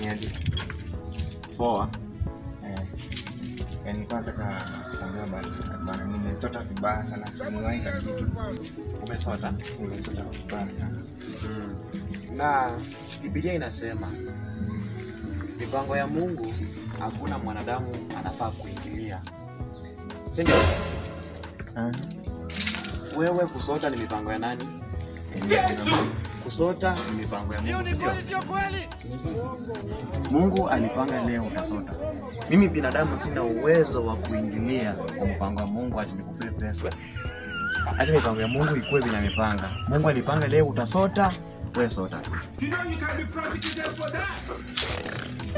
niaje? Poa. Eh, eh, nilikuwa nataka kuongea bana, bana, nimesota vibaya sana, simuwahi ka kitu, Umesota? nimesota vibaya sana. Na Biblia inasema mipango ya Mungu hakuna mwanadamu anafaa kuingilia, si ndio? Ah, Wewe kusota ni mipango ya nani? Kusota ni mipango ya Mungu, si ndio? Mungu alipanga leo utasota. Mimi binadamu sina uwezo wa kuingilia kwa mpango wa Mungu ati nikupee pesa. Hata mipango ya Mungu ikuwe vile amepanga. Mungu alipanga leo utasota, wewe sota. You know you can be prosecuted for that.